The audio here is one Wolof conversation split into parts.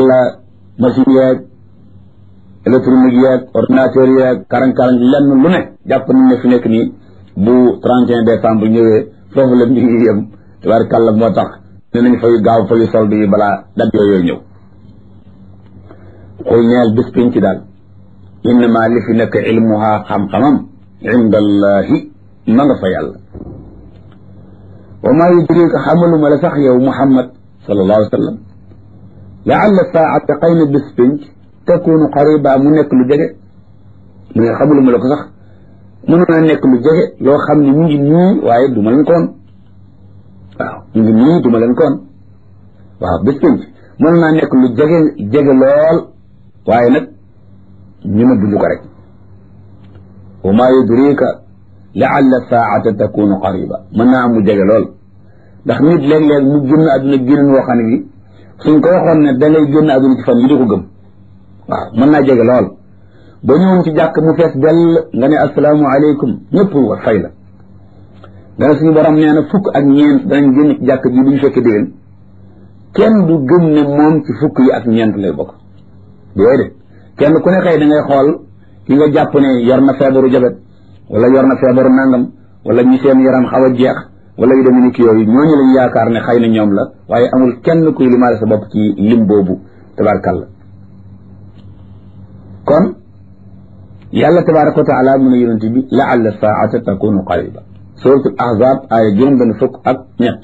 tabarkàlla machine yeeg électronique yeeg ordinateur yeeg karang-karang lenn lu ne jàpp nañ ne fi nekk nii bu 31 décembre ñëwee foofu la mbir yi yem tabarkàlla moo tax ne nañ fay gaaw fayu solde yi balaa dat yooyu ñëw xul neel bis piñ ci daal innama li fi nekk ilmuha xam-xamam inda allahi ma nga fa yàlla wa maa yudrika xamaluma la sax yow muhammad sallallahu alayhi wa sallam laalla saata xëy na bis pénc takunu qariba mu nekk lu jege mu ne xamaluma la ko sax mënoon na nekk lu jege loo xam ne mu ngi nii waaye du ma leen koon waaw mu ngi nii du ma leen koon waaw bis pénc mënoon naa nekk lu jege jege lool waaye nag ñu ma dund ko rek wa maa yudrika laalla saata takunu qariba mën naa am mu jege lool ndax nit léeg-léeg mu génn àdduna génn woo xam ne bi suñ ko waxoon ne da ngay génn àdduna ci fan yi di ko gëm waaw mën naa jege lool ba ñëwoon ci jàkk mu fees dell nga ne asalaamu aleykum ñëpp war fay la dana suñu borom nee na fukk ak ñeent danañ génn ci jàkk ji duñ fekk déwén kenn du gëm ne moom ci fukk yi ak ñeent lay bokk yooyu de kenn ku ne xëy da ngay xool ki nga jàpp ne yor na feebaru jabet wala yor na feebaru nangam wala ñi seen yaram xaw a jeex wala yu demee ni ki yooyu ñooñu lañ yaakaar ne xëy na ñoom la waaye amul kenn kuy limaale sa bopp ci lim boobu tabaarkàlla kon yàlla tabaaraka wa taala mu ne yonent bi laalla saata takunu qariba suratul ahzab aaya juróom benn fukk ak ñett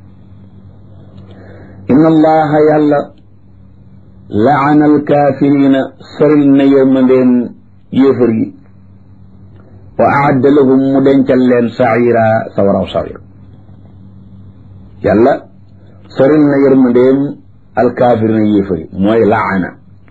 inna allaha yàlla laana alkaafirina soril na yërmandeen yéefar yi wa aadda lahum mu dencal leen saira sawaraw sawir yàlla soril na yërmandeem alkaafirina yéefar yi mooy laana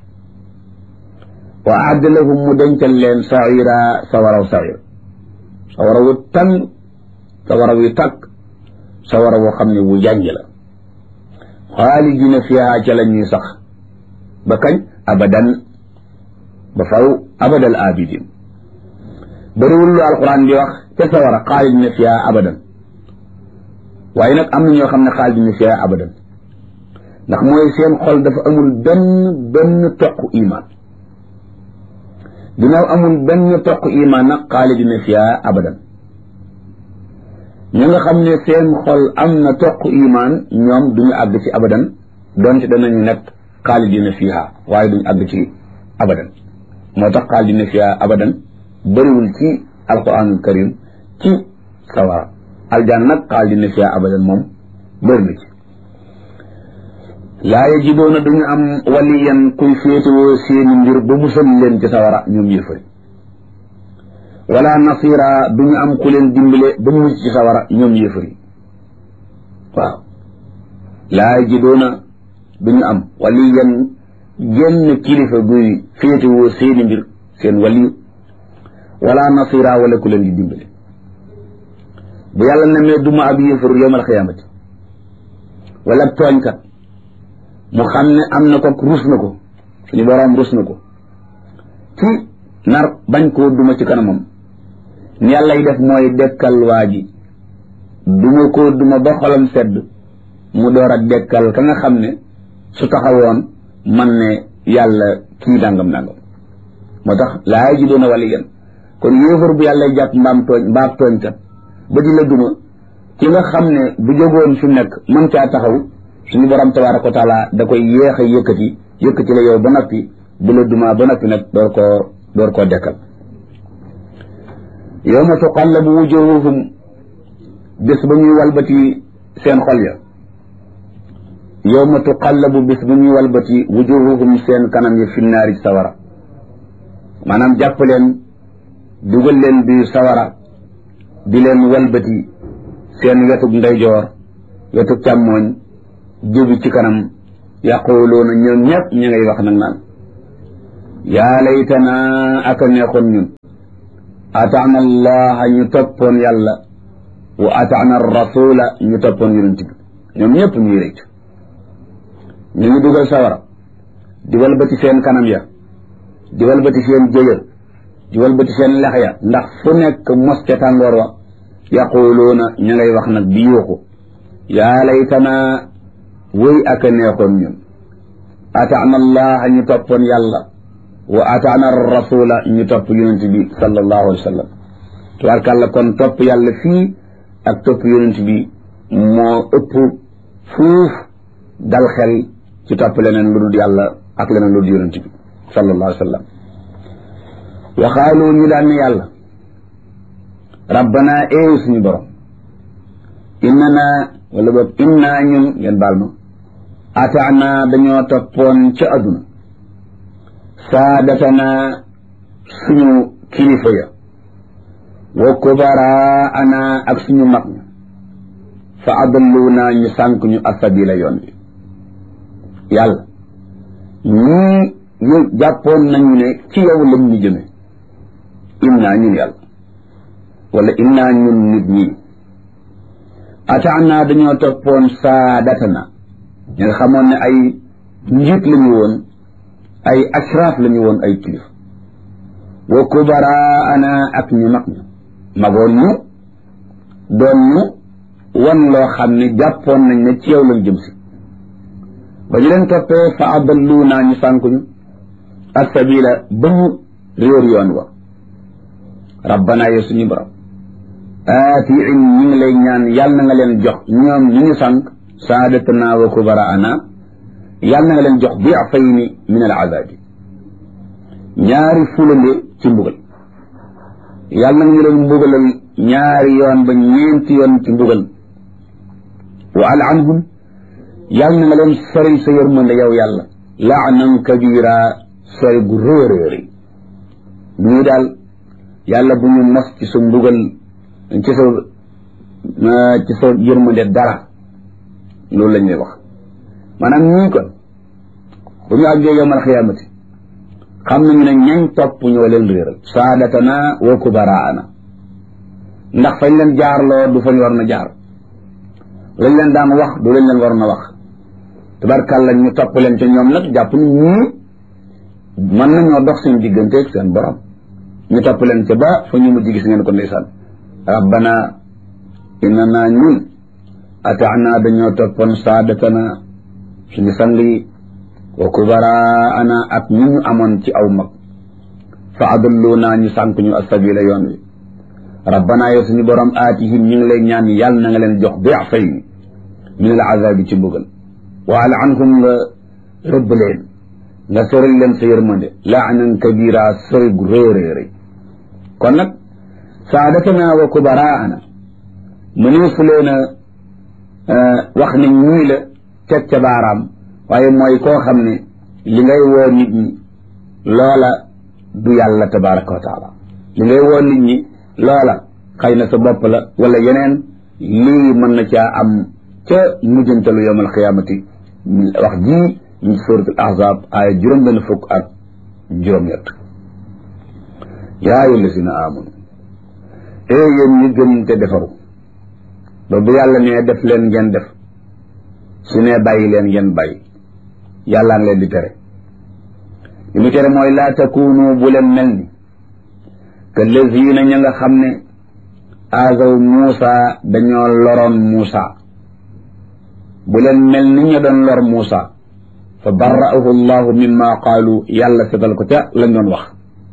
wa aadda lahum mu dencal leen saira sawaraw sawir sawara wu tàng sawara wu tàkk sawara woo xam ne wu jànj la xaalidina fiha ca la ñuy sax ba kañ abadan ba faw abadal abidin bëriwul lu alquran di wax ca sawara xaalidina fiha abadan waaye nag am na ñoo xam ne xaalidina fiha abadan ndax mooy seen xol dafa amul benn benn toq iman ginnaaw amul benn toq iman nag xaalidina fiha abadan ñi nga xam ne seen xol am na toq iman ñoom duñu àgg ci abadan donte danañu nekk xaalidina fiha waaye duñu àgg ci abadan moo tax xaalidina fiha abadan bëriwul ci alquranul karim ci sawara aljaan nag xaalidina fiha abadan moom bëri na ci laa yajidoona duñu am waliyan kuy féetewoo seeni mbir ba musal leen ci sawara ñoom yëfari wala nasira duñu am ku leen dimbale ba mu mucc ci sawara ñoom yëfari waaw laa yajidoona duñu am waliyan genn kilifa guy féetewoo seeni mbir seen waliyu wala nasira wala ku leen di dimbale bu yàlla nemee duma ab yëfar yowmal xiyaamati wala tooñkat mu xam ne am na ko rus na ko suñu boroom rus na ko ci nar bañ koo duma ci kanamam ni yàlla yi def mooy dekkal waa ji duma koo duma ba xolam sedd mu door a dekkal ka nga xam ne su taxawoon man ne yàlla kii dàngam dàngam moo tax laa ji doon a wali yan kon yéefar bu yàlla jàpp mbaam tooñ mbaam tooñkat ba di la duma ki nga xam ne bu jógoon fi nekk mën caa taxaw suñu borom tabaaraka wa taala da koy yéex a yëkkati yëkkati la yow ba noppi bu la dumaa ba noppi nag door koo door koo dekkal yawma tuqallabu wujuhuhum bés ba ñuy walbati seen xol ya yawma tuqallabu bés ba ñuy walbati wujuhuhum seen kanam ya finnaari sawara maanaam jàpp leen dugal leen biir sawara di leen walbati seen wetug ndeyjoor wetug càmmooñ jóbi ci kanam yaquluuna ñoom ñëpp ñu ngay wax nag naan yaa laytana aka neexoon ñun ataana allaha ñu toppoon yàlla wa ataana rasula ñu toppoon yonent bi ñoom ñëpp ñuy rëcc ñu ngi dugal sawara di walbati seen kanam ya di walbati seen jëyër di walbati seen lex ya ndax fu nekk mos ca tàngoor wa yaquluuna ñu ngay wax nag di yuuxu yaa laytana wëy aka neexoon ñun ataana allaha ñu toppoon yàlla wa ataana rasula ñu topp yonent bi sallallahu alayhi wa sallam tubaarkàlla kon topp yàlla fii ak topp yonent bi moo ëpp fuuf dal xel ci topp leneen lu dul yàlla ak leneen lu dul yonent bi sallallahu alayhi wa sallam waxaalu ñu daan ne yàlla rabbana eeyu suñu borom innana wala boog inna ñun ngeen baal ma ataana dañoo toppoon ca adduna saadatana suñu kilifa ya wa kubaraana ak suñu mag ña fa adalluuna ñu sànq ñu asabila yoon bi yàlla ñii ñu jàppoon nañu ne ci yow lañ ñu jëme inna ñun yàlla wala inna ñun nit ñi ataana dañoo toppoon saadatana ñu nga xamoon ne ay njiit lañu woon ay ashraf lañu woon ay kilif wa kubaraana ak ñu mag ñu magoon ñu doon ñu wan loo xam ne jàppoon nañ ne ci yow lañ jëm si ba ñu leen toppee fa adallu naa ñu sànk ñu assabila ba ñu réer yoon wa rabbana yow suñu borom aati in ñu ngi lay ñaan yàlla na nga leen jox ñoom ñu ñu sànk saadatana wa kubaraana yàlla na nga leen jox diafayni min al azabi ñaari fulande ci mbugal yàlla na nga ñu leen mbugalal ñaari yoon ba ñeenti yoon ci mbugal wa al'anhum yàlla na nga leen sori sa yërmande yow yàlla laanan kabira sori gu réeréeri ñii daal yàlla bu ñu mos ci sa mbugal ci sa ci sa yërmande dara loolu lañ lay wax maanaam ñii kon bu ñu àggee yowmal xiyaamati xam nañu ne ñañ topp ñoo leen réeral saadatana wa kubaraana ndax fañ leen jaarloo du fañ war na jaar lañ leen daan wax du lañ leen war na wax tabarkàlla ñu topp leen ca ñoom nag jàpp ni ñii mën nañoo dox seen digganteeg seen borom ñu topp leen ca ba fa ñu mujj gis ngeen ko ndeysaan rabbana innana ñun ataana dañoo toppoon saadatana suñu sang yi wa kubaraana ak ñu ñu amoon ci aw mag fa adalluuna ñu sànk ñu asabila yoon wi rabbana yow suñu borom aatihim ñu ngi lay ñaan yàlla na nga leen jox diafay min al azabi ci mbugal wa al'anhum nga rëbb leen nga soril leen sa yërmande laanan kabira sori gu réeréeri kon nag saadatana wa kubaraana mëneesu leen a wax ne ñii la teg ca baaraam waaye mooy koo xam ne li ngay woo nit ñi loola du yàlla tabaraka wa taala li ngay woo nit ñi loola xëy na sa bopp la wala yeneen lii mën na caa am ca mujjantalu yowm alqiyaamati wax jii ñu surat al ahzab aaya juróom benn fukk ak juróom-ñett yaa ayyuha allazina amanu ee yéen ñi gëm te defaru ba bu yàlla nee def leen ngeen def su nee bàyyi leen ngeen bàyyi yàllaan leen di tere li mu tere mooy laa takunu bu leen mel ni que lazina ña nga xam ne azaw Muusa dañoo loroon Muusa bu leen mel ni ñu doon lor Muusa fa barra'ahu llahu mimma qaalu yàlla setal ko ca lañ doon wax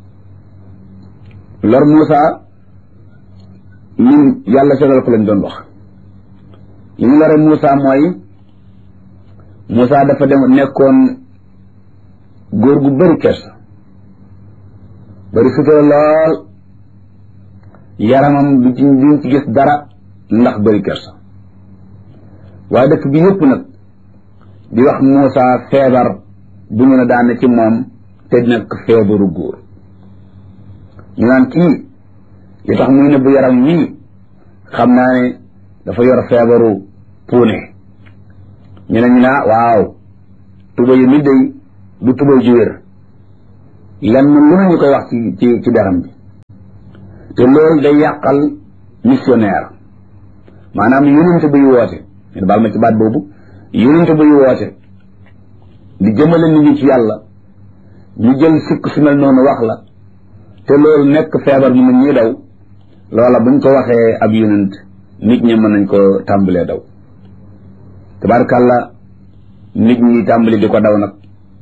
lor Muusa min yàlla setal ko lañ doon wax li ñu lore Muusa mooy Muusa dafa dem nekkoon góor gu bëri kersa bëri sutura lool yaramam du ci duñ ci gis dara ndax bëri kersa waaye dëkk bi yëpp nag di wax Muusa feebar bu ñu ne daane ci moom te nekk feebaru góor ñu naan kii li tax muy nëbb yaram wii xam naa ne dafa yor feebaru puune ñu ne ñu naa waaw tuba yu mi day du tuba ju wér lenn lu nañu koy wax ci ci ci deram bi te loolu day yàqal missionnaire maanaam yonente buy woote ngeen baal ma ci baat boobu yonente buy woote di jëmale nit ñi ci yàlla ñu jël sikk su mel noonu wax la te loolu nekk feebar mu ñuy daw loola buñ ko waxee ab yonent nit ñi mën nañ ko tàmbalee daw tabarkàlla nit ñi tàmbali di ko daw nag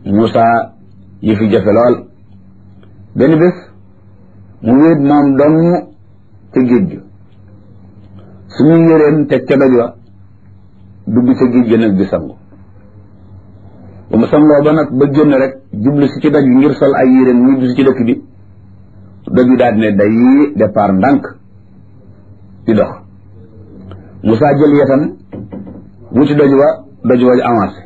Moussa yi fi jafe lool benn bés mu wéet moom dong ca géej gi suñu yëreem teg ca doj wa dugg ca géej gi nag di sangu ba mu sangoo ba nag ba génn rek jublu si ci doj bi ngir sol ay yéreem ñibbi si ci dëkk bi doj bi daal di ne day départ ndànk di dox Moussa jël yetam wuti doj wa doj wa avancé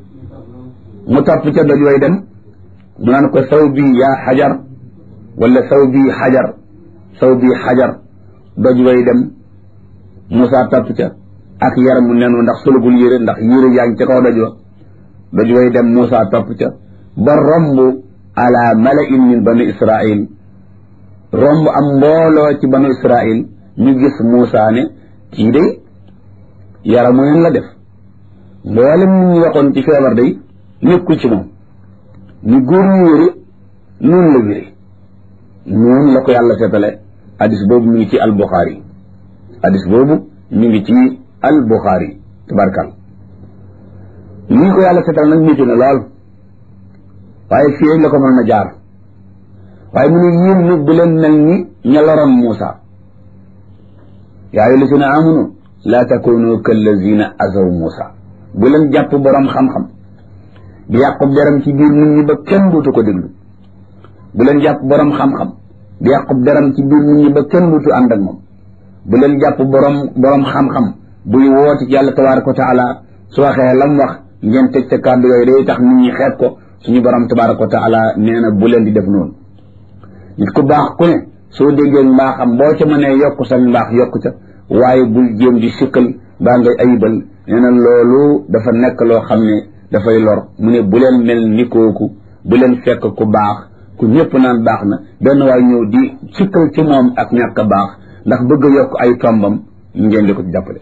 mu topp ca doj way dem mu naan ko saw bi yaa xajar wala saw bi xajar saw bi xajar doj way dem Moussa topp ca ak yaramu nenu ndax solugul yére ndax yére yaa ngi ca kaw doj wa doj way dem Moussa topp ca ba romb ala malain min banu Israil romb am mbooloo ci banu Israil ñu gis Moussa ne kii day yaramu nen la def mboolem nit ñu waxoon ci feebar day nekkul ci moom ni góor ñu wéri noonu la wéri noonu la ko yàlla seetale hadis boobu mi ngi ci al Buxaari hadis boobu mi ngi ci al Buxaari tabarkal nii ko yàlla seetale nag métti na lool waaye fii la ko mën na jaar waaye mu ne yéen nag bu leen mel ni ña loroon Muusa yaa ayyuha llazina amanu laa takunu kallazina azaw Muusa bu leen jàpp borom xam-xam di yàqub deram ci biir nit ñi ba kenn duutu ko déglu bu leen jàpp borom xam-xam di yàqub deram ci biir nit ñi ba kenn duutu ànd ak moom bu leen jàpp borom borom xam-xam buy woote ci yàlla tabaraka wa taala su waxee lam wax ngeen teg ca kàddu yooyu day tax nit ñi xeeb ko suñu borom tabaraka wa taala nee na bu leen di def noonu nit ku baax ku ne soo déggee mbaaxam boo ca mënee yokk sa mbaax yokk ca waaye bul jéem di sikkal baa ngay ayibal nee na loolu dafa nekk loo xam ne dafay lor mu ne bu leen mel ni kooku bu leen fekk ku baax ku ñëpp naan baax na benn waay ñëw di sikkal ci moom ak ñàkk baax ndax bëgg a yokk ay tombam ngeen di ko ci jàppale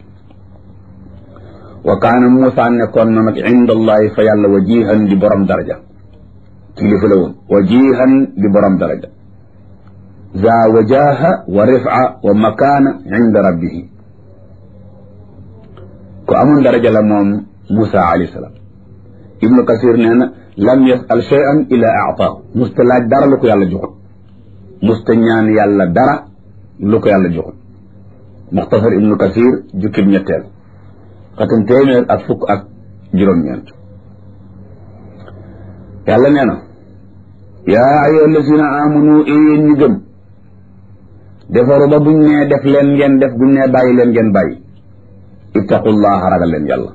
wa kaana Muusa nekkoon na nag inda allahi fa yàlla wajihan di borom daraja kilifa la woon wajihan di borom daraja za wajaha wa rifa wa makaana inda rabbihi ku amoon daraja la moom Muusa alayhi salaam ibnu kasir nee na lam yasal cheyan ila aataahu musta laaj dara lu ko yàlla joxut musta ñaan yàlla dara lu ko yàlla joxut muxtasar ibnu kasir jukkib ñetteel xatum téeméer ak fukk ak juróom-ñeent yàlla nee na yaa ayyuha allazina amanu yéen ñi gëm defaru ba buñ nee def leen ngeen def buñ nee bàyyi leen ngeen bàyyi ittaqullaha ragal leen yàlla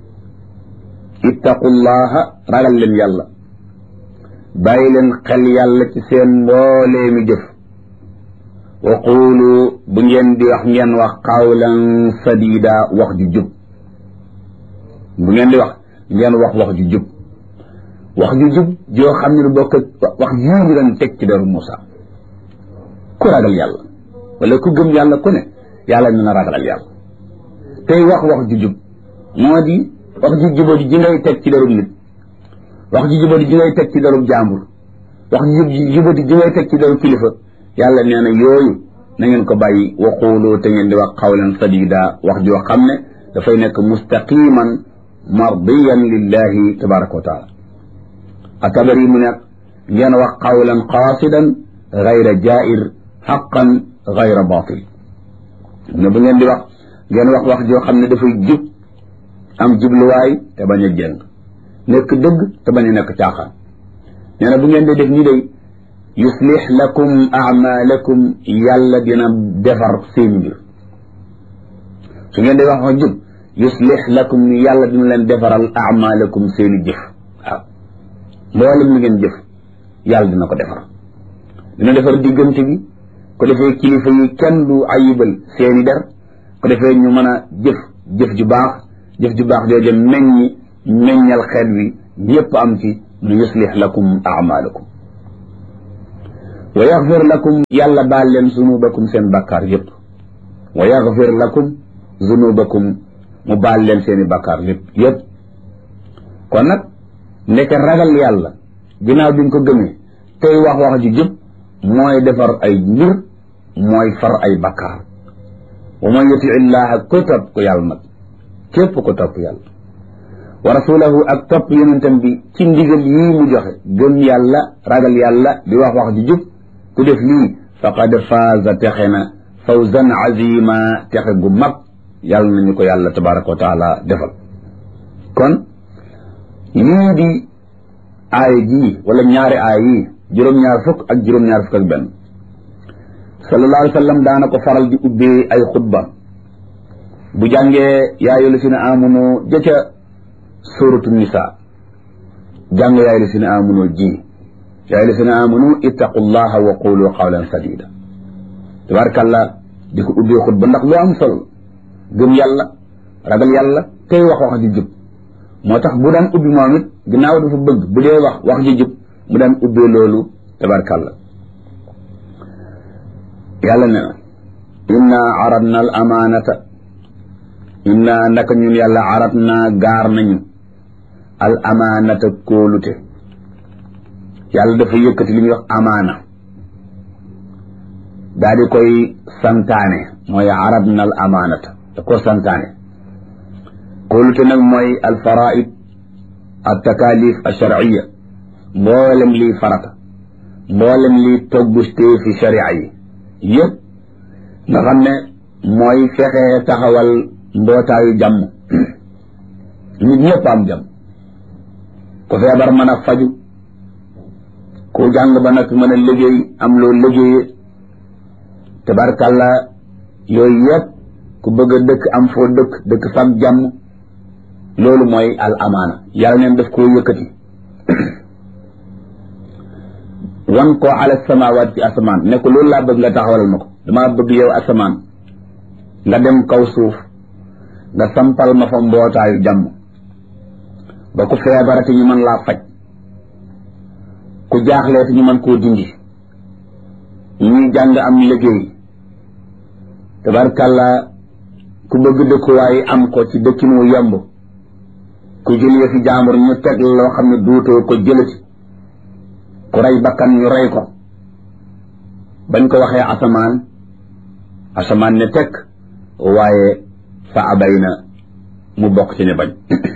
ittaqullaha ragal leen yàlla bàyyi leen xel yàlla ci seen mboolee mi jëf wa quulu bu ngeen di wax ngeen wax qawlan sadida wax ju jub bu ngeen di wax ngeen wax wax ju jub wax ju jub joo xam ne lu bokk wax yii ñu doon teg ci deru Moussa ku ragal yàlla wala ku gëm yàlla ku ne yàlla ñu na ragalal yàlla tey wax wax ju jub moo di wax ju jubadi ji ngay teg ci derub nit wax ju jubadi ji ngay teg ci derub jàmbur wax ju jubadi ji ngay teg ci derub kilifa yàlla nee na yooyu na ngeen ko bàyyi waxuuloo te ngeen di wax qawlan sadida wax joo xam ne dafay nekk mustaqiman mardiyan lillahi tabaraka wa taala atabari mu nekk ngeen wax qawlan qaasidan gayra jair xaqan gayra batil ne bu ngeen di wax ngeen wax wax joo xam ne dafay jub am jubluwaay te bañ a jëng nekk dëgg te bañ a nekk caaxaan nee na bu ngeen di def nii day yuslix lakum amalakum yàlla dina defar seen mbir su ngeen di wax wax jub yuslix lakum yàlla dina leen defaral amalakum seeni jëf waaw mboolem li ngeen jëf yàlla dina ko defar dina defar diggante bi ko defee kilifa yi kenn du ayibal seeni der ko defee ñu mën a jëf jëf ju baax jëf ju baax jooju meññi meññal xeet wi ñëpp am ci nu yuslix lakum amalakum wa yaxfir lakum yàlla baal leen zunubakum seen bakkaar yëpp wa yaxfir lakum zunubakum mu baal leen seeni bakkaar yëpp yëpp kon nag nekk ragal yàlla ginnaaw bi nga ko gëmee tey wax wax ji jub mooy defar ay mbir mooy far ay bakkaar wa man yuti illaha ko topp ko yàlla nag képp ko topp yàlla wa rasulahu ak topp yonentam bi ci ndigal yii mu joxe gëm yàlla ragal yàlla di wax wax ji jub ku def lii faqad faaza texe na fawzan azima texe gu mag yàlla nañu ko yàlla tabaraka wa taala defal kon lii di aaya jii wala ñaari aaya yii juróom-ñaar fukk ak juróom-ñaar fukk ak benn sallallahu alayhi wa sallam daana ko faral di ubbee ay xutba bu jàngee yaayu la si ne amunu jëca suratu nisa jàng yaayu la si ne amunu ji yaayu la si ne amunu ittaqullaha wa qulu qawlan sadida tabarkàllah di ko ubbee xutba ndax lu am solo gëm yàlla ragal yàlla tey wax wax ji jub moo tax bu daan ubbi moom it ginnaaw dafa bëgg bu dee wax wax ji jub mu daan ubbee loolu tabarkàllah yàlla ne na inna aradna al amaanata inna ndaka ñun yàlla aradna gaar nañu al amaanata kóolute yàlla dafa yëkkati li ñuy wax amaana daa di koy santaane mooy aradna al amaanata da ko santaane kóolute nag mooy al faraid al takalif al sharciya mboolem lii farata mboolem lii toggustee fi sharia yi yëpp nga xam ne mooy fexe taxawal mbootaayu jàmm nit ñëpp am jàmm ku feebar mën a faju ku jàng ba nag mën a liggéey am loo liggéeye tabarkàlla yooyu yëpp ku bëgg a dëkk am foo dëkk dëkk fam jàmm loolu mooy al amaana yàlla neen daf koo yëkkati wan ko ala samawaat ci asamaan ne ko loolu laa bëgg nga taxawalal ma ko damaa bëgg yow asamaan nga dem kaw suuf nga sampal ma fa mbootaayu jàmm ba ku feebarati ñu mën laa faj ku jaaxleeti ñu mën koo dindi ñuy jàng am liggéey tabarkàlla ku bëgg dëkkuwaay am ko ci dëkkin wu yemb ku jël yëfi jaambur ñu teg loo xam ne duutoo ko jëlati ku rey bakkan ñu rey ko bañ ko waxee asamaan asamaan ne tekk waaye fa abay na mu bokk ci ne bañ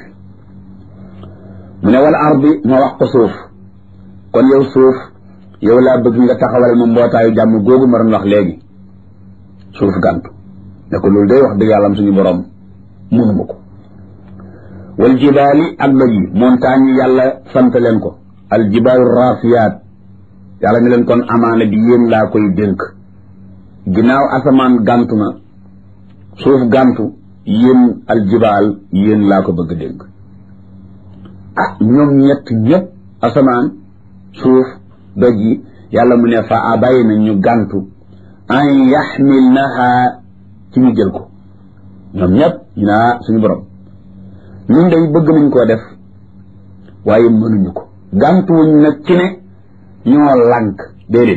mu ne wala ardi ma wax ko suuf kon yow suuf yow laa bëgg nga taxawal ma mbootaayu jàmm googu ma doon wax léegi suuf gàntu ne ko loolu day wax dëgg yàlla am suñu borom mënuma ko wal jibaali ak doj yi montagne yi yàlla sant leen ko al jibaalu raasiyaat yàlla ne leen kon amaana bi yéen laa koy dénk ginnaaw asamaan gàntu na suuf gàntu yéen al jibaal yéen laa ko bëgg dénk ah ñoom ñett ñëpp asamaan suuf doj yi yàlla mu ne fa abay na ñu gàntu an yaxmilnaha ci ñu jël ko ñoom ñëpp ñu naa suñu borom ñun day bëgg nañ koo def waaye mënuñu ko gàntuwuñ nag ci ne ñoo lànk déedéet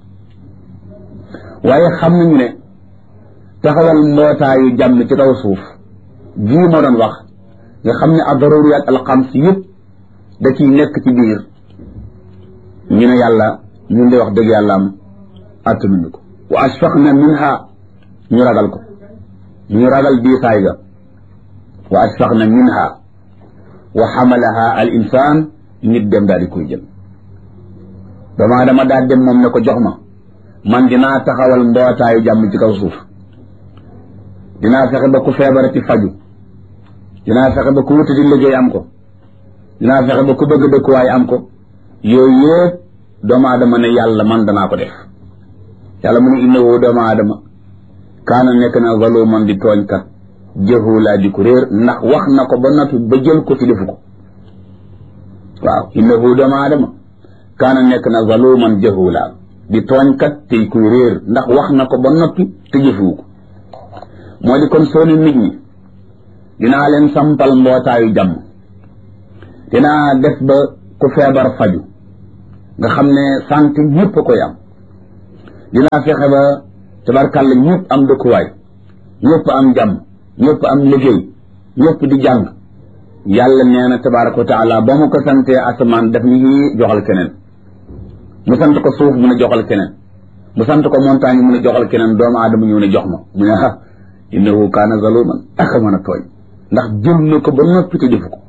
waaye xam nañu ne taxawal mbootaayu jàmm ci kaw suuf jii ma doon wax nga xam ne ad-daruriyat al-xams yëpp da ciy nekk ci biir ñu ne yàlla ñun de wax dëgg yàlla am attanuñu ko wa ashfaqna minha ñu ragal ko ñu ragal diisaay ga wa ashfaqna minha wa xamalaha al insaan nit dem daal di koy jël dama dama daal dem moom ne ko jox ma man dinaa taxawal mbootaayu jàmm ci kaw suuf dinaa fexe ba ku feebarati faju dinaa fexe ba ku wuti di liggéey am ko dinaa fexe ba ku bëgg dëkkuwaay am ko yooyu yëpp doomu aadama ne yàlla man danaa ko def yàlla mu ne innahu doomu aadama kaana nekk na zaluman di tooñkat jahula di ko réer ndax wax na ko ba noppi ba jël ko ci defu ko waaw innahu doomu aadama kaana nekk na zaluman jahula di tooñkat tey kuy réer ndax wax na ko ba noppi te jëfuwu ko moo di kon soo ne nit ñi dinaa leen sampal mbootaayu jàmm dinaa def ba ku feebar faju nga xam ne santé ñëpp koy am dinaa fexe ba tabarkàlla ñëpp am dëkkuwaay ñëpp am jàmm ñëpp am liggéey ñëpp di jàng yàlla nee na tabaraka wa taala ba mu ko santee asamaan daf ni joxal keneen mu sant ko suuf mu ne joxal keneen mu sant ko montagne mu ne joxal keneen doomu aadama ñëw ne jox ma mu ne ah innahu kaana zaluman aka mën a tooñ ndax jël na ko ba noppi te defu ko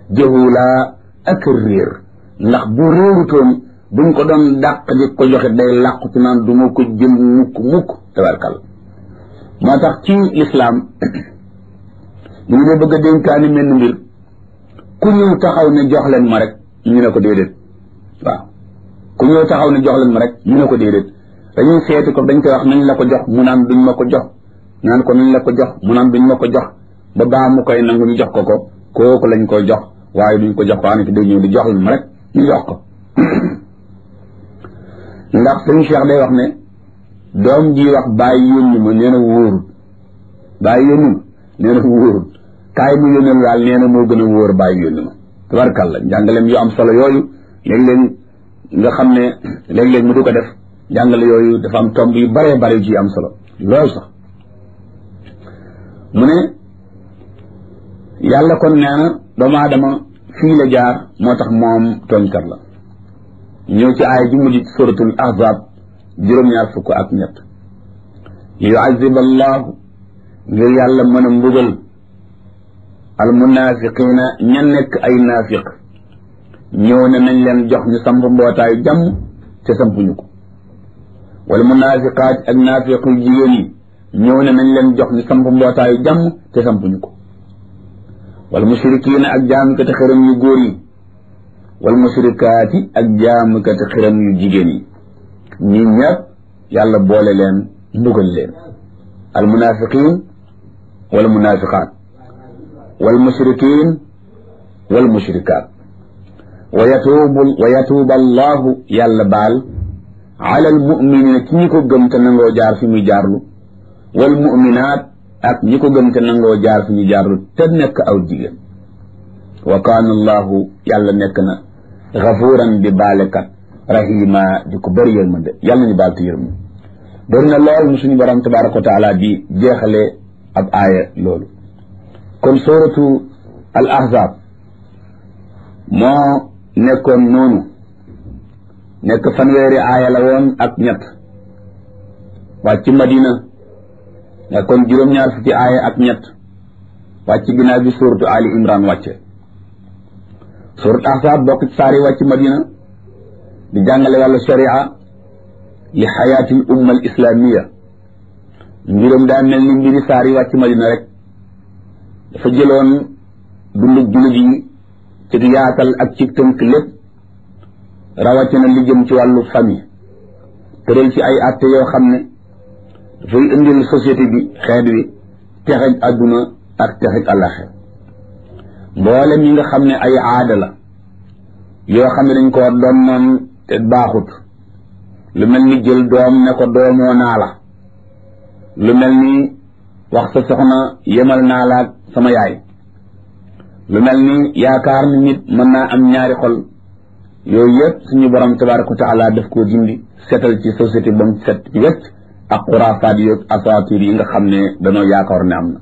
jahula ak réer ndax bu réerutoon buñ ko doon dàq di ko joxe day làqu ci naan du ma ko jël mukk mukk tabarkal moo tax ci lislaam bu ñu dee bëgg a dénkaani menn mbir ku ñëw taxaw ne jox leen ma rek ñu ne ko déedéet waaw ku ñëw taxaw ne jox leen ma rek ñu ne ko déedéet dañuy seeti ko dañ koy wax nañ la ko jox mu naan duñ ma ko jox naan ko nañ la ko jox mu naan duñ ma ko jox ba baa mu koy nangu ñu jox ko ko kooku lañ koy jox waaye duñ ko jox ko anaki day ñëw di jox leen ma rek ñu jox ko ndax sëñ Cheikh day wax ne doom ji wax bàyyi yónni ma nee na wóorut bàyyi yónni ma nee na wóorut kaay mu yónnal daal nee na moo gën a wóor bàyyi yónni ma tabarkàlla njàngaleem yu am solo yooyu léeg-léeg nga xam ne léeg-léeg mu du ko def njàngale yooyu dafa am tomb yu baree bare yu ci am solo loolu sax mu ne yàlla kon nee na doomu aadama fii la jaar moo tax moom tooñkat la ñëw ci aaya ji mujj suratul ahzab juróom-ñaar fukk ak ñett yuazib allahu ngir yàlla mën a mbugal al munafiqina ña nekk ay naafiq ñëw ne nañ leen jox ñu samp mbootaayu jàmm te sampuñu ko wala munafiqaat ak naafiq yu jigéen yi ñëw ne nañ leen jox ñu samp mbootaayu jàmm te sampuñu ko wala mushrikiina ak jaamukati xërëm yu góor yi wal mushrikaati ak jaamukati xiram yu jigéen yi ñi ñëpp yàlla boole leen mbugal leen al munafiqin wal munafiqaat wal mushrikin wal mushrikaat wa yatuubu wa yatuuba allahu yàlla baal ala al muminina ci ñi ko gëm te nangoo jaar fi muy jaarlu wal muminaat ak ñi ko gëm te nangoo jaar fi ñu jaarlu te nekk aw jigéen wa kaana allahu yàlla nekk na gafuuran di baalekat rahima di ko bëri yërmande yàlla nañu baal te yërmu bëri na lool mu suñu borom tabaraka wa taala di jeexale ab aaya loolu kon suratu al ahzab moo nekkoon noonu nekk fanweeri aaya la woon ak ñett wàcc madina nekkoon juróom-ñaar fukki aaya ak ñett wàcc ginnaaw bi suratu ali imran wàcce surat ahzab bokk ci saari wàcc madina di jàngale wàllu sharia li xayaatil umma al islamiya mbiram daa mel ni mbiri saari wàcc madina rek dafa jëloon dundu jullit yi ci yaatal ak ci tënk lépp rawatina li jëm ci wàllu famille tëral ci ay atte yoo xam ne dafay indil société bi xeet wi texej adduna ak texej àllaxir mboolem yi nga xam ne ay aada la yoo xam ne dañ koo doon noon te baaxut lu mel ni jël doom ne ko doomoo naa la lu mel ni wax sa soxna yemal naa la ak sama yaay lu mel ni yaakaar ni nit mën naa am ñaari xol yooyu yëpp suñu borom tabaraka wa taala daf koo dindi setal ci société ba mu set ci wecc ak xuraafaat yi ak asaatir yi nga xam ne danoo yaakaar ne am na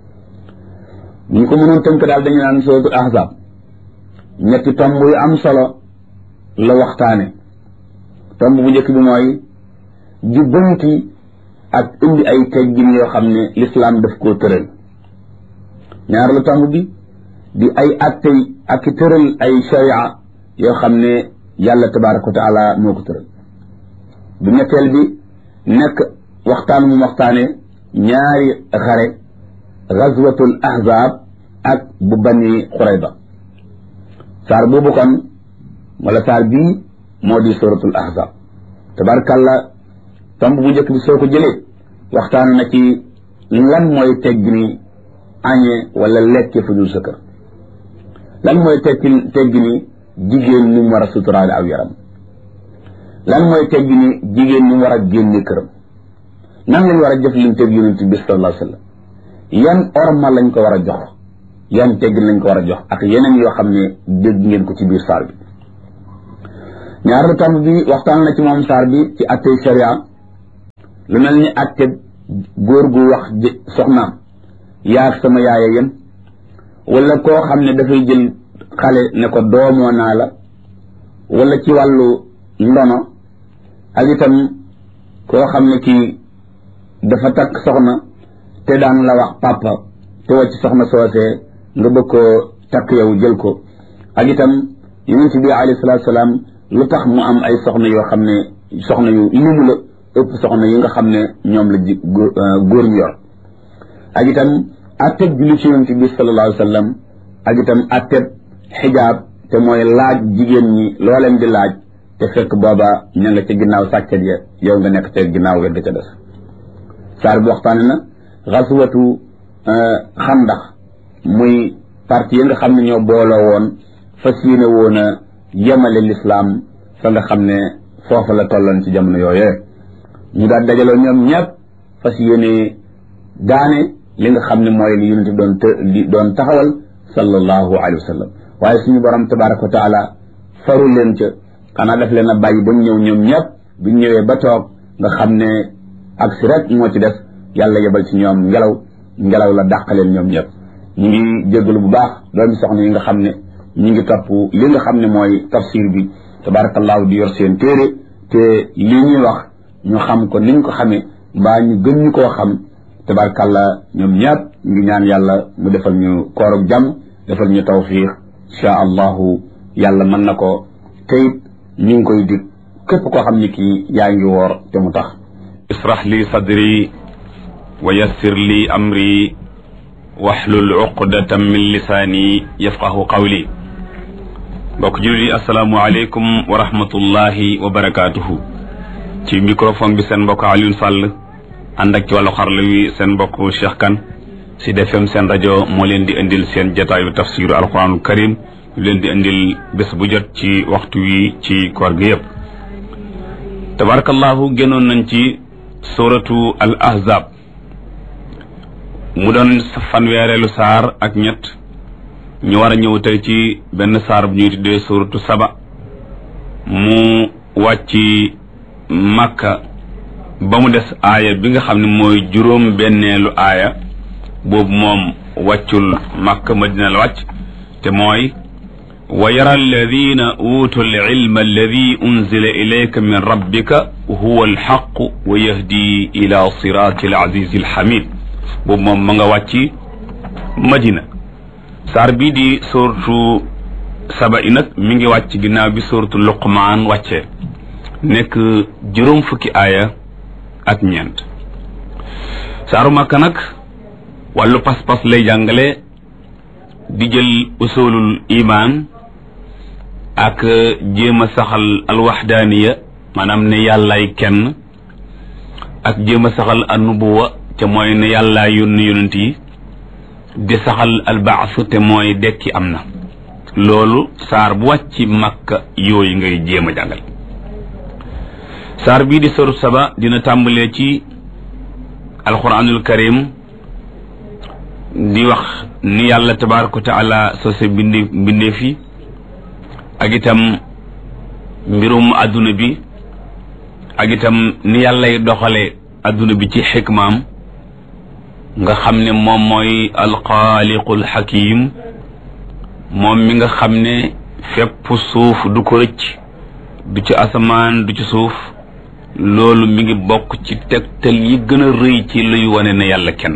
bu ñu ko mënoon tënk daal dañu naan suratul ahzab ñetti tomb yu am solo la waxtaane tomb bu njëkk bi mooy jubbanti ak indi ay teggin yoo xam ne lislaam daf koo tëral ñaareelu tomb bi di ay attey ak i tëral ay sharia yoo xam ne yàlla tabaraka wa taala moo ko tëral bu ñetteel bi nekk waxtaan mu waxtaane ñaari xare gazwatul ahzab ak bu bani xurayba saar boobu kon wala saar bii moo di suratul ahzab tabarkalla tomb bu njëkk bi soo ko jëlee waxtaan na ci lan mooy teggini añe wala lekke fu dul sa kër lan mooy tekki teggini jigéen ni mu war a suturaale aw yaram lan mooy teggini jigéen ni mu war a génne këram nan lañ war a jëflanteeg yonent bi sallallahu alayhi wa sallam yan orma lañ ko war a jox yan teggin lañ ko war a jox ak yeneen yoo xam ne dégg ngeen ko ci biir saar bi ñaareelu tomb bi waxtaan na ci moom saar bi ci attey sharia lu mel ni atte góor gu wax soxnaam yaag sama yaaya yem wala koo xam ne dafay jël xale ne ko doomoo naa la wala ci wàllu ndono ak itam koo xam ne kii dafa takk soxna te daan la wax papa te wàcc soxna soosee nga bëgg koo takk yow jël ko ak itam yonent bi alayhi salaatu salaam lu tax mu am ay soxna yoo xam ne soxna yu limu la ëpp soxna yi nga xam ne ñoom la ji góor ñu yor ak itam atteb julli ci yonent bi sallallahu alayhi wa sallam ak itam atteb xijaab te mooy laaj jigéen ñi loo leen di laaj te fekk booba ña nga ca ginnaaw sàkket ya yow nga nekk ca ginnaaw wet ga ca des saar bi waxtaane na xaswatu xandax muy parti yi nga xam ne ñoo booloo woon fas yéene woon a yemale lislaam fa nga xam ne foofa la tolloon ci jamono yooyee ñu daal dajaloo ñoom ñëpp fas yéene daane li nga xam ne mooy li yonent doon të doon taxawal sallallahu alayhi wa sallam waaye suñu borom tabaraka wa taala faru leen ca xanaa daf leen a bàyyi ba ñu ñëw ñoom ñëpp bu ñu ñëwee ba toog nga xam ne ak si rek moo ci def yàlla yebal ci ñoom ngelaw ngelaw la dàqaleen ñoom ñëpp ñu ngi jégalu bu baax doomi soxna yi nga xam ne ñu ngi topp li nga xam ne mooy tafsir bi tabarakallahu di yor seen téere te li ñuy wax ñu xam ko niñ ko xamee mbaa ñu gën ñu koo xam tabarakallah ñoom ñëpp ngi ñaan yàlla mu defal ñu koorug jàmm defal ñu tawfiq insha allahu yàlla mën na ko teyit ñu ngi koy dig képp koo xam ne kii yaa ngi woor te mu tax israh li sadri wa yassir li amri waxlul uqdatan min lisaani yafqahu qawli mbokk jullit yi asalaamu aleykum wa rahmatullahi wa barakaatuhu ci microphone bi seen mbokk Alioune Sall ànd ak ci wàllu xarala wi seen mbokk Cheikh Kane ci Sud FM seen rajo moo leen di indil seen jataayu tafsiru alquranul karim ñu leen di indil bés bu jot ci waxtu wi ci koor gi yëpp tabarakallahu génnoon nañ ci suratu al ahzab mu doon fanweereelu saar ak ñett ñu war a ñëw tey ci benn saar bu ñuy tuddee suratu saba mu wàcc màkka ba mu des aaya bi nga xam ne mooy juróom benneelu aaya boobu moom wàccul màkka madina la wàcc te mooy wa yara alladina utu alilma alladi unzila ilayka min rabbika huwa alxaqu wa yahdi ila sirati alazizi alxamid boobu moom ma nga wàcc madina saar bii di sortu saba i nag mi ngi wàcc ginnaaw bi sortu luqmaan wàccee nekk juróom fukki aaya ak ñeent saaru màkka nag wàllu pas-pas lay jàngale di jël usulul iman ak jéem a saxal alwaxdaaniya maanaam ne yàllaay kenn ak jéem a saxal annubuwa te mooy ne yàllaay yónni yonent yi di saxal albaas te mooy dekki am na loolu saar bu wàcc makka yooyu ngay jéem a jàngal saar bii di soru saba dina tàmbalee ci alquranul karim di wax ni yàlla tabaraka wa taala sose bindi mbindee fi ak itam mbirum adduna bi ak itam ni yàllay doxale adduna bi ci xikmaam nga xam ne moom mooy alxaaliqul xakim moom mi nga xam ne fépp suuf du ko rëcc du ci asamaan du ci suuf loolu mi ngi bokk ci tegtal yi gën a rëy ci luy wane ne yàlla kenn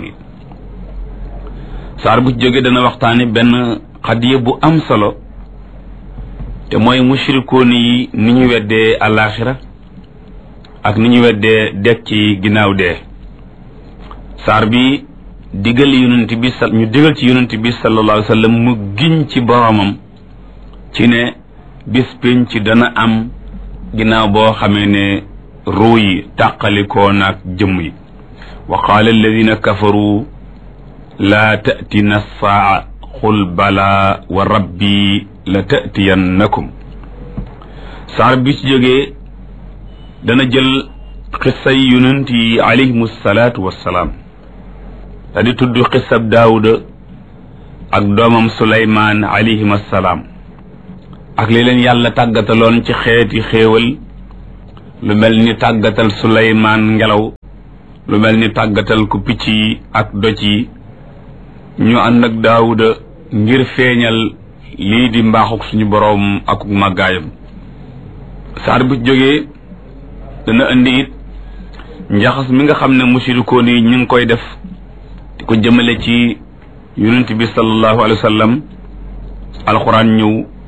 saar bu ci jógee dana waxtaane benn xadiya bu am solo te mooy mushrikoon yi ni ñu weddee alaxira ak ni ñu weddee dekk ci ginnaaw dee saar bi digal yonent bi sa ñu digal ci yonent bi sallallahu alayhi wa sallam mu giñ ci boromam ci ne bis pénc dana am ginnaaw boo xamee ne ruu yi tàqalikoo naag jëmm yi wa qaala alladina kafaru laa tatina saa qul bala wa rabbi la tatiyannakum saar bi ci jógee dana jël xissay yonent yi alayhimu salaatu wassalaam da di tudd xissab daawuda ak doomam suleymaan alayhim assalaam ak li leen yàlla tàggataloon ci xeeti xéewal lu mel ni tàggatal suleymaan ngelaw lu mel ni tàggatal ku picc yi ak doj yi ñu ànd ak daawuda ngir feeñal lii di mbaaxuk suñu boroom ak màggaayam saar bu jógee dana indi it njaxas mi nga xam ne musirikoon yi ñu ngi koy def di ko jëmale ci yonent bi sallallahu alayhi wa sallam alxuraan ñëw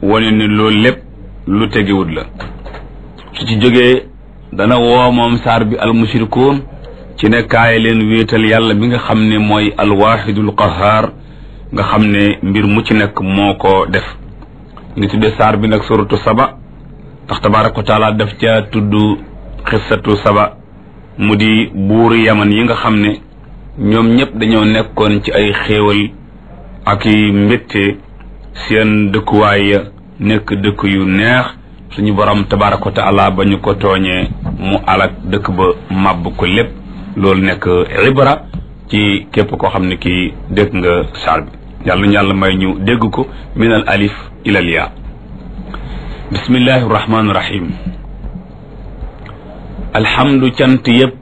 wane ni loolu lépp lu tegewut la su ci jógee dana woo moom saar bi almushrikuun ci ne kaay leen wéetal yàlla bi nga xam ne mooy alwaxidul qahaar nga xam ne mbir mu ci nekk moo ko def ngi tuddee saar bi nag suratu saba ndax tabaraka wa taala daf ca tudd xissatu saba mu di buuri yaman yi nga xam ne ñoom ñëpp dañoo nekkoon ci ay xéewal ak i mbétte seen dëkkuwaay ya nekk dëkk yu neex suñu borom tabaraka wa taala ba ñu ko tooñee mu alak dëkk ba màbb ko lépp loolu nekk ibra ci képp koo xam ne kii dégg nga saar bi yàlla ñu yàlla may ñu dégg ko min al alif ila al yaa bismillahi rahmaani rahim alhamdu cant yépp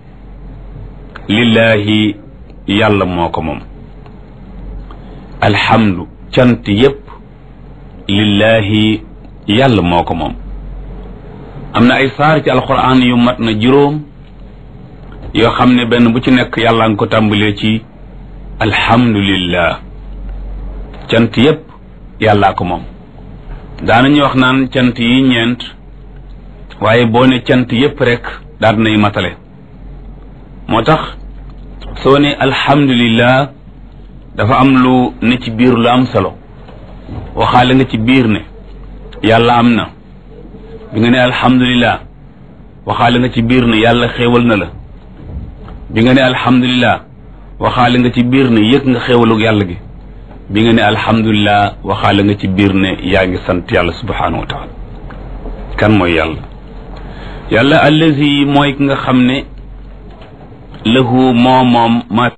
lillahi yàlla moo ko moom alhamdu cant yépp lillahi yàlla moo ko moom am na ay saar ci alquran yu mat na juróom yoo xam ne benn bu ci nekk yàlla nga ko tàmbalee ci alhamdulillah cant yépp yàllaa ko moom daanañu wax naan cant yi ñeent waaye boo ne cant yépp rek daal nay matale moo tax soo ne alhamdulillah dafa am lu ne ci biir lu am solo waxaale nga ci biir ne yàlla am na bi nga ne alhamdulillah waxaale nga ci biir ne yàlla xéewal na la bi nga ne alhamdulillah waxaale nga ci biir ne yëg nga xéewalug yàlla gi bi nga ne alhamdulillah waxaale nga ci biir ne yaa ngi sant yàlla subhanahu wa taala kan mooy yàlla yàlla allazi mooy ki nga xam ne lahu moo moom ma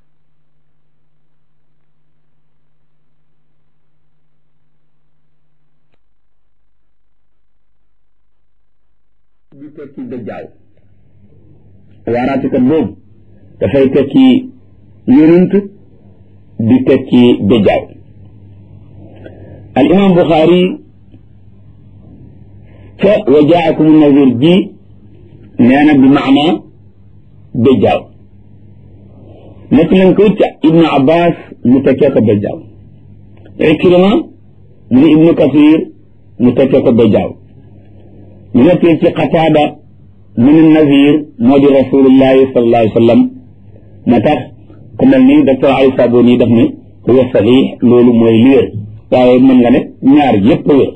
di tekki dajjaaw waaraati kat boobu dafay tekki yonent di tekki dajjaaw al imam Buxaari ca wa jaakum nazir ji nee na bi maana dajjaaw nekk nañ ko ca ibnu abbas mu tekkee ko dajjaaw ikrima mu ne ibnu kasir mu tekkee ko dajjaaw ñu nekkee ci qataada mu ne nazir moo di rasulullahi sallallahu alayhi wa sallam moo tax ku mel ni docteur Ali Saboni daf ne huwa saxiix loolu mooy li wér waaye mën nga ne ñaar yépp wér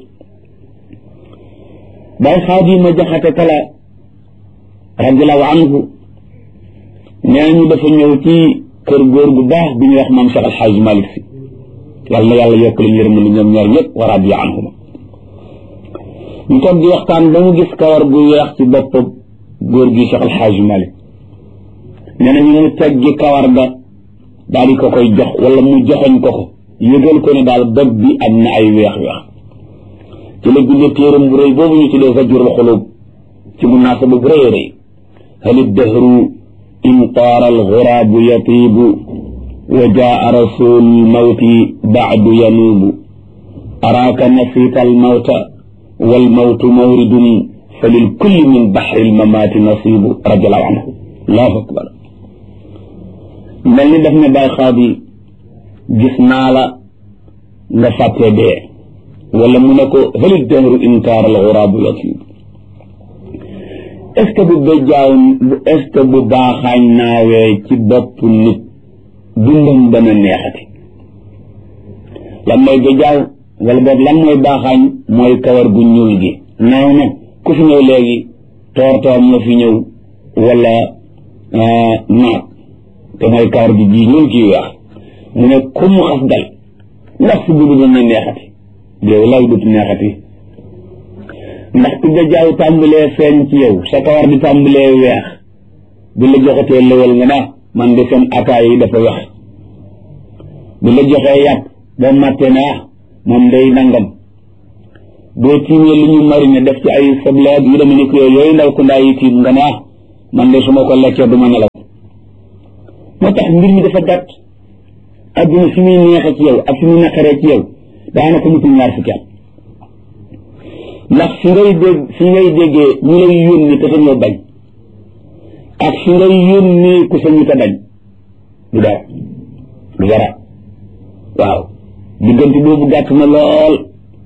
bay xaadima jaxate kala radiallahu anhu nee ñu dafa ñëw ci kër góor gu baax bi ñuy wax maam Cheikh Alxaaj Malik Si yàlla na yàlla yokk leen yërmande ñoom ñaar ñëpp wa radiya anhuma ñu toog di waxtaan ba mu gis kawar gu weex ci bopp góor gi Cheikh Alxaaj Malik nee na ñu mu teggi kawar ga daal di ko koy jox wala mu joxoñ ko ko yëgal ko ne daal bopp bi am na ay weex-weex ci la bindee téeram bu rëy boobu ñu tuddee Zajrul Xulub ci munaasaba bu rëy a rëy hal iddahru in taara alxuraabu yatiibu wa jaa rasul mawti baadu yanuubu araaka nasiita almawta walmawtu mawridun fa lilkulli min baxri almamaati nasiibu radiallahu anhu allahu akbar mel ni daf ne bay xaadi gis naa la nga fàtte dee wala mu ne ko halit dahru inkaar al xuraabu yatiib est ce que bu béjjaaw est ce que bu baaxaañ naawee ci bopp nit dundam dana neexati lan mooy béjjaaw wala boog lan mooy baaxaañ mooy kawar gu ñuul gi naaw na ku fi ñëw léegi toor toor moo fi ñëw wala naat te mooy kawar gi ji ñuul kii weex mu ne ku mu xas dal ndax si dund dana neexati yow lay dut neexati ndax ku jaaw tàmbalee feeñ ci yow sa kawar di tàmbalee weex bu la joxatee lëwal nga naa man de seen ataay yi dafa weex bu la joxee yàpp ba màtte naa moom day nangam boo tiimee lu ñu marine def ci ay soble ak yu demee ni ko yooyu ndaw ku ndaa yi tiim nga naa man de su ma ko lekkee du ma nelaw moo tax mbir mi dafa gàtt adduna fi muy neexee ci yow ak fi muy naqaree ci yow daanaka mutul ñaar fukki at ndax fi ngay dégg fi ngay déggee ñu lay yónni te sañoo bañ ak fi ngay yónni ku sañu te bañ du dara du dara waaw diggante boobu gàtt na lool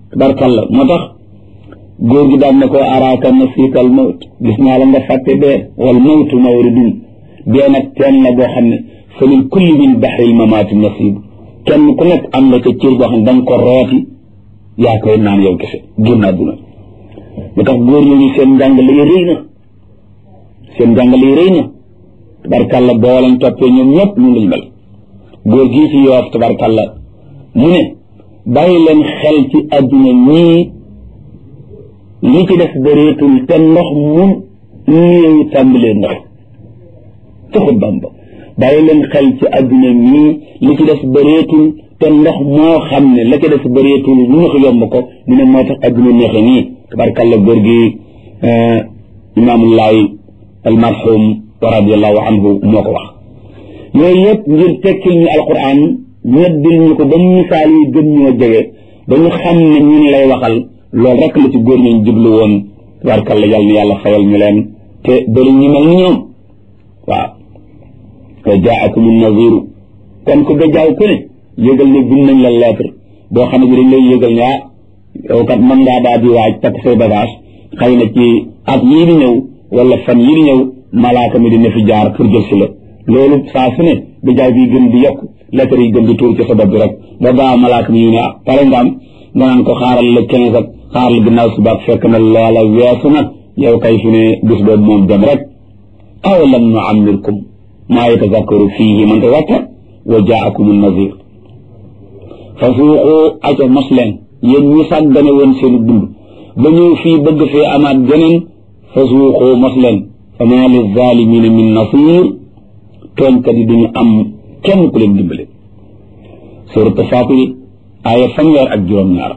tabarkalla moo tax góor gi daan ne ko araaka nasiika al mawt gis naa la nga fàtte dee wal mawtu mawridun dee nag teen la boo xam ne fa lil kulli min baxril mamaati nasib kenn ku nekk am na ca cër boo xam ne da nga ko rooti yaa koy naan yow kese génn àdduna lu tax góor ñooñu seen njàngale yi rëy na seen njàngale yi rëy na tabarkalla boo lañ toppee ñoom ñëpp ñu lañ mel góor gii ci yoof tabarkalla mu ne bàyyi leen xel ci àdduna ñii li ci def bëreetul te ndox mu néew tàmbalee ndox taxut bamba bàyyi leen xel ci àdduna ñii li ci def bëreetul te ndox moo xam ne la ci def bëreetul lu ñu ko yomb ko mu ne moo tax àdduna neexe nii tabarkalla góor gi imaamullahi almarhum radiallahu anhu moo ko wax yooyu yëpp ngir tekkil ñu alquran ñeddil ñu ko ba misaal yi gën ñoo jege ba ñu xam ne ñun lay waxal loolu rek la ci góor ñooñ jublu woon tabarkalla yàlla na yàlla fayal ñu leen te bëri ñu mel ni ñoom waaw wa jaakum naziru kon ku gajaaw ku ne yëgal ne bind nañ la lettre boo xam ne bi dañ lay yëgal ne ah yow kat mën ngaa daal di waaj takk say bagage xëy na ci at yii di ñëw wala fan yii di ñëw malaaka mi dina fi jaar pour jël si la loolu saa su ne bi jaay bi gën di yokk lettre yi gën di tuur ci sa bopp bi rek ba baa malaaka mi ñu ne ah pare nga am nga naan ko xaaral la quinze ak xaaral la ginnaaw suba ak fekk na loola weesu nag yow kay fi ne bis boobu moom dem rek aw lam nu amirkum maa yatazakkaru fiihi man tazakkar wa jaakum nazir fa suuqu aca mos leen yéen ñi sàggane woon seen dund ba ñëw fii bëgg fee amaat geneen fa suuqu mos leen fa maa li zalimina min nasir tooñkat yi duñu am kenn ku leen dimbale suratu Faatir aaya fanweer ak juróom-ñaar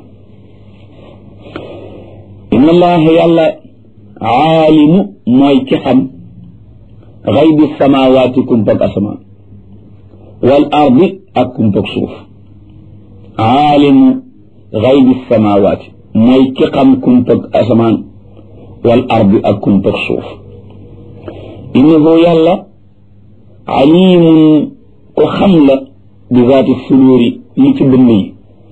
inna allaha yàlla aalimu mooy ci xam xaybi samawaati kumpag asamaan wal ardi ak kumpag suuf aalimu xaybi samawaati mooy ki xam kumpag asamaan wal ardi ak kumpag suuf innahu yàlla alimun ko xam la bi zaati suduuri li ci dënn yi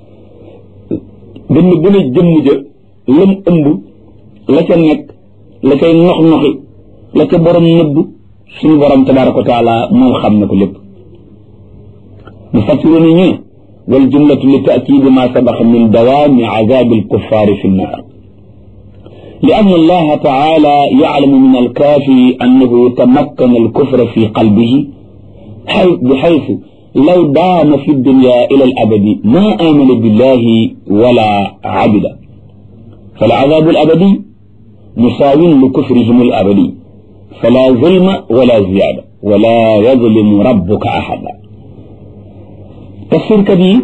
dënn bu ne jëmm ja lam ëmb la ca nekk la cay nox-noxi la ca borom nëbb suñu borom tabaraka wa taala moom xam na ko lépp mu fassiru ni ñu ne wal jumlatu li taakidi ma sabaxa min dawaami azabi alkuffaari fi nnaar لأن الله تعالى يعلم من الكافر أنه تمكن الكفر في قلبه بحيث لو دام في الدنيا إلى الأبد ما آمن بالله ولا عبد فالعذاب الأبدي مساو لكفرهم الأبدي فلا ظلم ولا زيادة ولا يظلم ربك أحدا تفسير كبير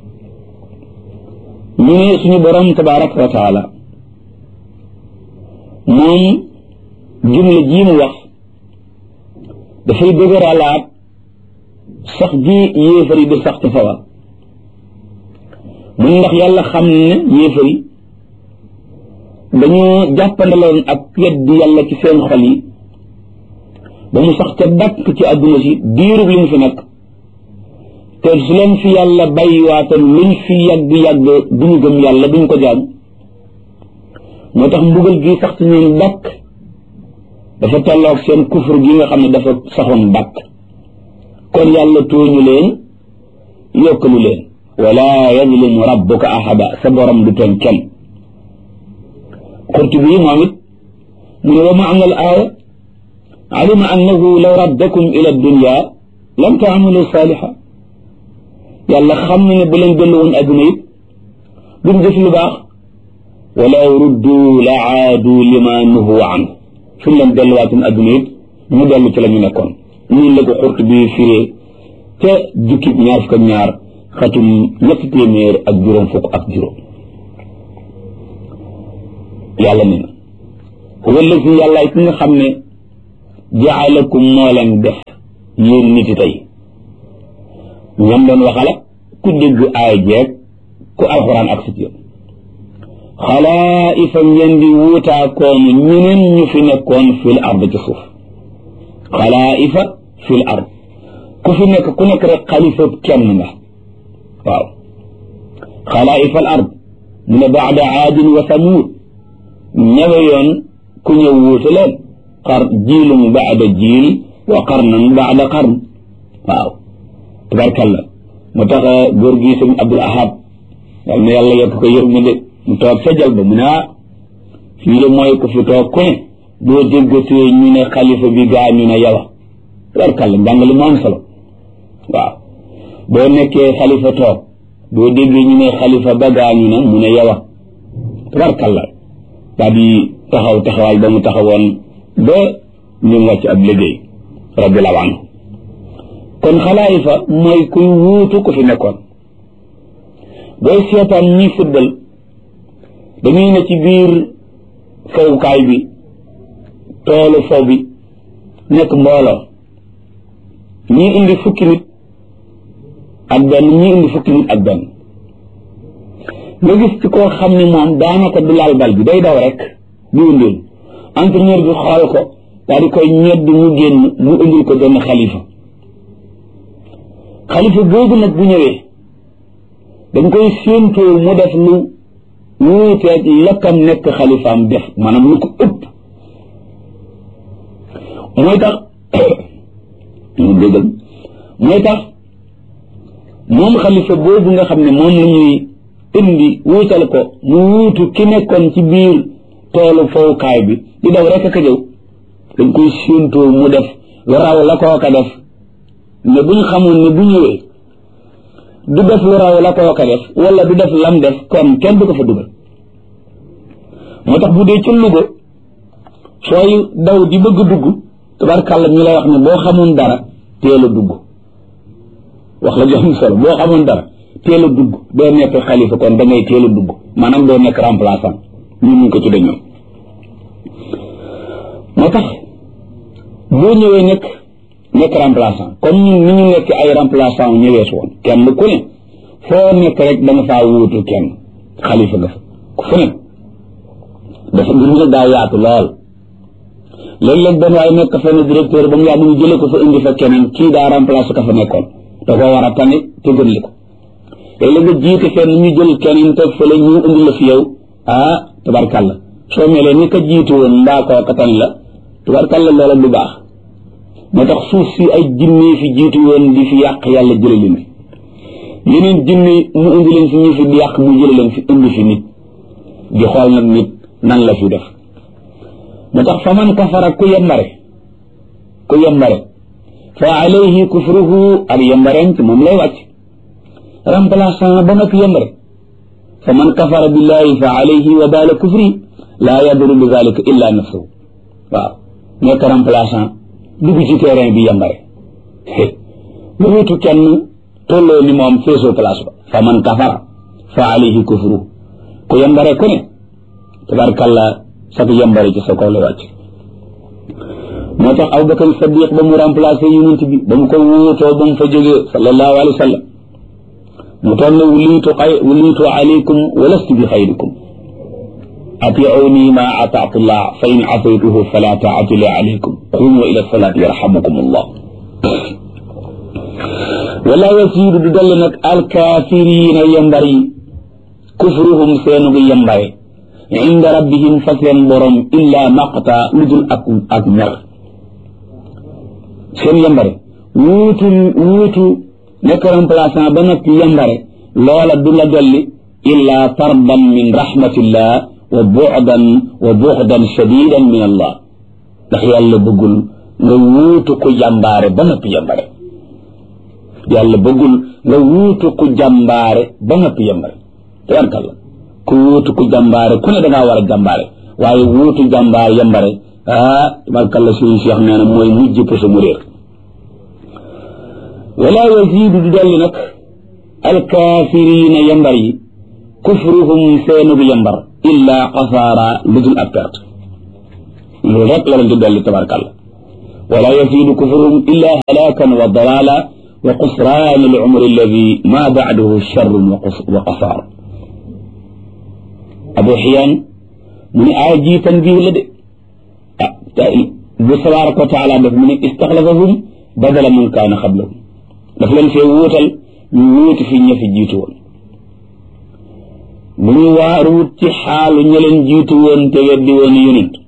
من اسم برم تبارك وتعالى moom jumla jii mu wax dafay dëgëralaat sax ji yéefar yi di sax ci sawar mun ndax yàlla xam ne yéefar yi dañoo jàppandaloon ak weddi yàlla ci seen xol yi ba mu sax ca dakk ci àdduna si diirub li mu fi nekk te su leen fi yàlla bàyyiwaatoon luñ fi yàgg-yàgg duñu gëm yàlla duñ ko jaam moo tax mbugal gi sax ci ñoom dakk dafa tolloog seen kufur gi nga xam ne dafa saxoon dakk kon yàlla tooñu leen yokkalu leen wala yazlimu rabbuka ahada sa borom du tooñ kenn qurtubi moom it mu ne wa maana al aaya alima annahu law raddakum ila dunya lam taamalu saaliha yàlla xam na ne bu leen dellu woon adduna it duñ def lu baax walaw ruddu la aadu lima nuhu an suñ leen delluwaatoon adduna it ñu dellu ci la ñu nekkoon ñun la ko xurt bi firee te jukki ñaar fukk ak ñaar xatum ñetti téeméer ak juróom fukk ak juróom yàlla ne na huwa allazi yàlla ki nga xam ne jaalakum moo leen def yéen niti tey ñoom doon waxala ku dégg aay jeeg ku alxuraan ak sit yëpp xalaa'ifa ngeen di wuutaakoon ñeneen ñu fi nekkoon fil ard ci suuf xalaa'ifa fil ard ku fi nekk ku nekk rek xalifa kenn nga waaw xalaa'ifa al ard mu ne baada aadin wa samuud ñawe yoon ku ñëw wuute leen xar jiilum baada jiil wa qarnan baada qarn waaw tabarkalla mu tax góor gi sëñ Abdul Ahad yal na yàlla yokk ko yërmande mu toog sa jal ba mu ne ah fii de mooy ku fi toog ku ne boo déggatee ñu ne xalifa bi gaa ñu ne yawa tabarkalla njàngale mu am solo waaw boo nekkee xalifa toog boo déggee ñu ne xalifa ba gaa ñu ne mu ne yawa tabarkalla daal di taxaw taxawaay ba mu taxawoon ba ñu wàcc ab liggéey radiallahu anhu kon xalaayifa mooy kuy wuutu ku fi nekkoon booy seetaan ñi football dañuy ne ci biir fowukaay bi toolu fow bi nekk mbooloo ñii indi fukki nit ak benn ñii indi fukki nit ak benn nga gis ci koo xam ne moom daanaka du laal bal bi day daw rek di wëndeel entraîneur bi xool ko daal di koy ñedd mu génn mu indil ko benn xalifa xalifa boobu nag bu ñëwee dañ koy séentoo mu def lu wuuteeg lakkam nekk xalifaam def maanaam lu ko ëpp mooy tax mu déggal mooy tax moom xalifa boobu nga xam ne moom la ñuy indi wuutal ko mu wuutu ki nekkoon ci biir toolu fowukaay bi di daw rek ka jëw dañ koy séentoo mu def lu raw la kooka def ne bu ñu xamoon ne bu ñëwee du def lu raw la kooka def wala du def lam def kon kenn du ko fa dugal moo tax bu dee ci Louga sooy daw di bëgg dugg tabarkàlla ñu lay wax ne boo xamoon dara teel a dugg wax la jox solo boo xamoon dara teel a dugg doo nekk xalifa kon da ngay teel a dugg maanaam doo nekk remplaçant ñu mun ko tudde ñoom moo tax boo ñëwee nekk nekk remplaçant comme ñun ni ñu nekk ay remplaçant ñëwees woon kenn ku ne foo nekk rek da nga faa wuutu kenn xalifa nga fa fu ne dafa mbir mi daa yaatu lool léeg-léeg benn waaye nekk fenn directeur ba mu yàgg ñu jële ko fa indi fa keneen kii daa remplacé ka fa nekkoon da koo war a tane te gën li ko léeg-léeg nga jiite fenn ñu jël keneen te fële ñu indi la fi yow ah tabarkalla soo melee ni ka jiitu woon mbaa koo ka tan la tabarkalla loola du baax moo tax suuf si ay jinne fi jiitu woon di fi yàq yàlla jële leen fi yeneen jinne mu indi leen fi ñu fi di yàq mu jële leen fi indi fi nit di xool nag nit nan la fi def moo tax fa man kafara ku yembare ku yembare fa alayhi kufruhu ak yembareem ci moom lay wàcc remplaçant ba nag yembare fa man kafara billahi fa alayhi wa baala kufri laa yaduru bi dalika illa nafsuhu waaw nekk remplaçant dugg ci terrain bi yembare lu wutu kenn tolloo ni moom feesoo place ba fa man kafara fa alayhi kufruhu ku yembare ku ne tabarkalla sak yambare ci sa kaw la wàcc moo tax Abubakar Sadiq ba mu remplacé yonent bi ba mu ko wuutoo ba mu fa jógee sallallahu alayhi wa sallam mu toog ne wulitu xay wulitu alaykum wa lastu bi xayrikum atiuni ma ataatu llah fa in asaytuhu fala taatu li alaykum qumu ila salaati yarhamukum allah wala yasiidu du dolli nag alkaafiriina yambar yi kufruhum seenugu yambare inda rabbihim fa seen borom illa maqta lu dul ak ak mer seen yambare wuutu wuutu nekk remplaçant ba nag yambare loola du la dolli illa tardan min rahmatillah wa bu'dan wa bu'dan shadidan min allah ndax yàlla bëggul nga wuutu ku jàmbaare ba noppi yambare yàlla bëggul nga wuutu ku jàmbaare ba noppi yambare tabarkalla ku wuutu ku jàmbaare ku ne da ngaa war a jàmbaare waaye wuutu jàmbaar yambare ah tabarkalla suñu cheikh nee na mooy mujj pour mu réer wala yazidu du dolli nag alkaafirina yambar yi kufruhum seenugu yambar illa xasaara lu dul ak perte loolu rek la leen di dolli tabarkalla wala yazidu kufruhum illa halakan wa dalala wa qusraan al umri alladi ma bacdahu charrun wa qasaar abu xiyaan mu ne aaya ji tanbiih la de ah bu tabaraka wa taala def mu ne istaxlafahum badala man kaana xablahum daf leen fee wuutal ñu wuuti fi ña fi jiitu woon bu ñu waaruwut ci xaalu ña leen jiitu woon te weddi woon yonent